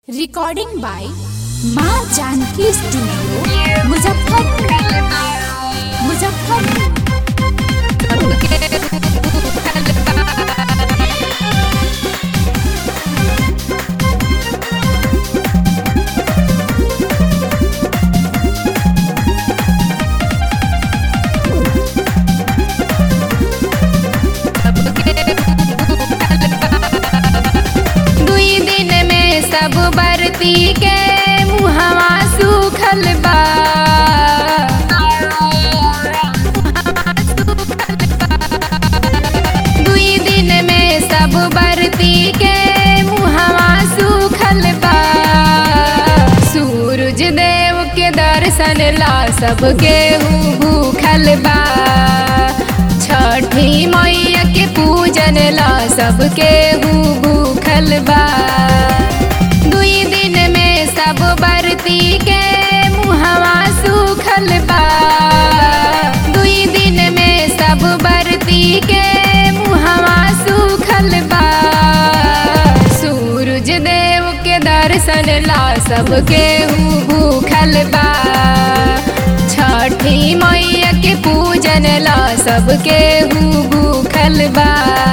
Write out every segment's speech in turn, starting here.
recording by माँ Janaki studio Muzaffarpur Muzaffarpur दुई दिन में सब बरती के मुहवा सूखल बा दुई दिन में सब बरती के मुहवा सूखल बा सूरज देव के दर्शन ला सबके भूखल बा छठी मैया के पूजन ला सबके भूखल बा दुई दिन में सब बरती के मुहवा सूखल बा दुई दिन में सब बरती के मुहवा सूखल बा सूरज देव के दर्शन ला सबके भूखल बा छठी मैया के पूजन ला सबके भूखल बा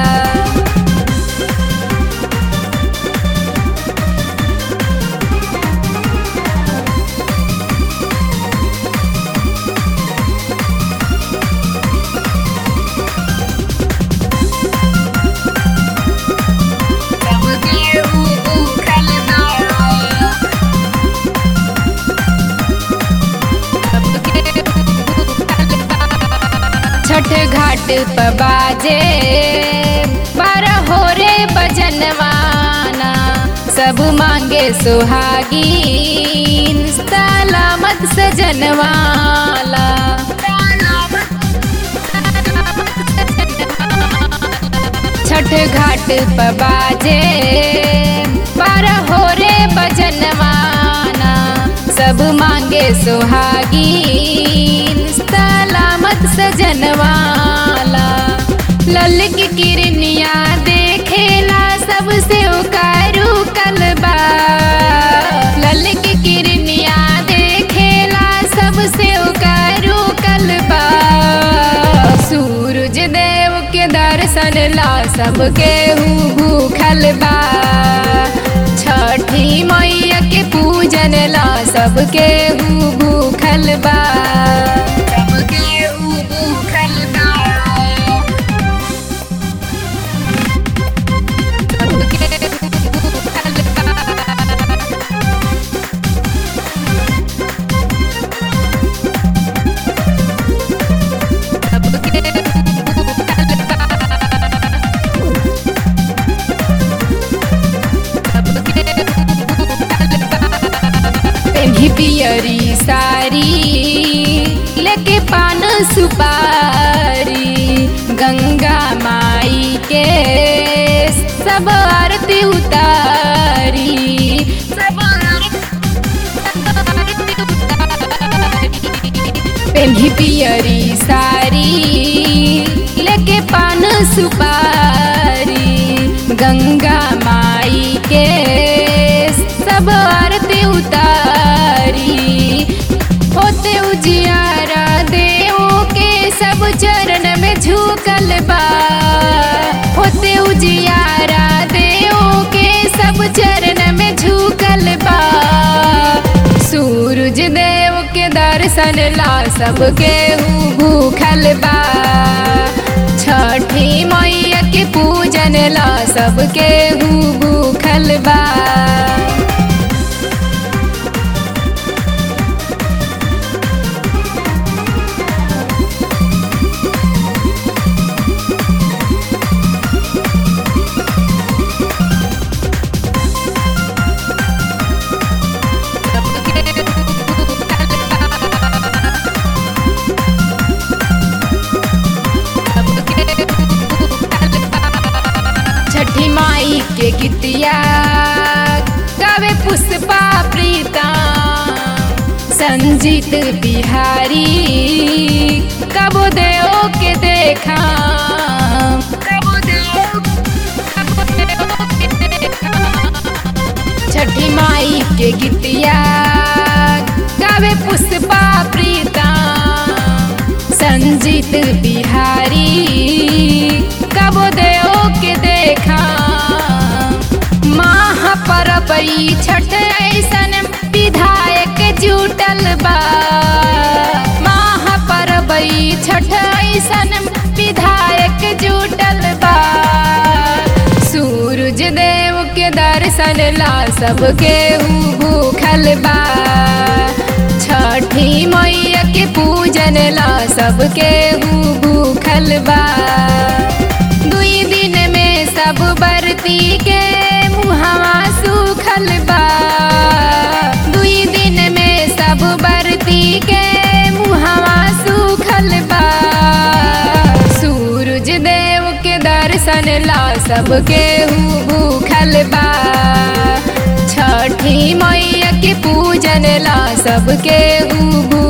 सबके भूखल बा छठ घाट पर बाजे पर हो रे बजनवाना सब मांगे सुहागीन सलामत सजनवाला छठ घाट पर बाजे पर हो रे बजनवाना सब मांगे सुहागीन सलामत सजनवाला लल की किरनिया देखेला सबसे उकारू कलबा लल की किरनिया देखेला सबसे उकारू कलबा सूरज देव के दर्शन ला सबके भूखल बा छठी मैया के पूजन ला सबके भूखल बा सबके भूखल बा सबके भूखल बा पेन्ही पियरी सारी लेके पान सुपारी गंगा माई के सब आरती उतारी सब पेन्ही पियरी सारी लेके पान सुपारी गंगा माई के सब आरती उतारी होते उजियारा देव के सब चरण में झुकल बा होते उजियारा देव के सब चरण में झुकल बा सूरज देव के दर्शन ला सबके भूखल बा छठी मैया के पूजन ला सबके भूखल बा छठी माई के गीतिया गावे पुष्पा प्रीता संजीत बिहारी कबो देव के देखा कबो देव कबो देव के देखा छठ छठी माई के गीतिया गावे पुष्पा प्रीता संजीत बिहारी कबो देव के देखा महापर्व ई छठ ऐसन विधायक जुटल बा महापर्व ई छठ ऐसन विधायक जुटल बा सूरज देव के दर्शन ला सबके हु भूखल बा छठी मैया के पूजन ला सबके हु भूखल बा दुई दिन में सब बरती के मुहवा सूखल बा दुई दिन में सब बरती के मुहवा सूखल बा सूरज देव के दर्शन ला सबके हु भूखल बा छठी मैया के पूजन ला सबके हु भू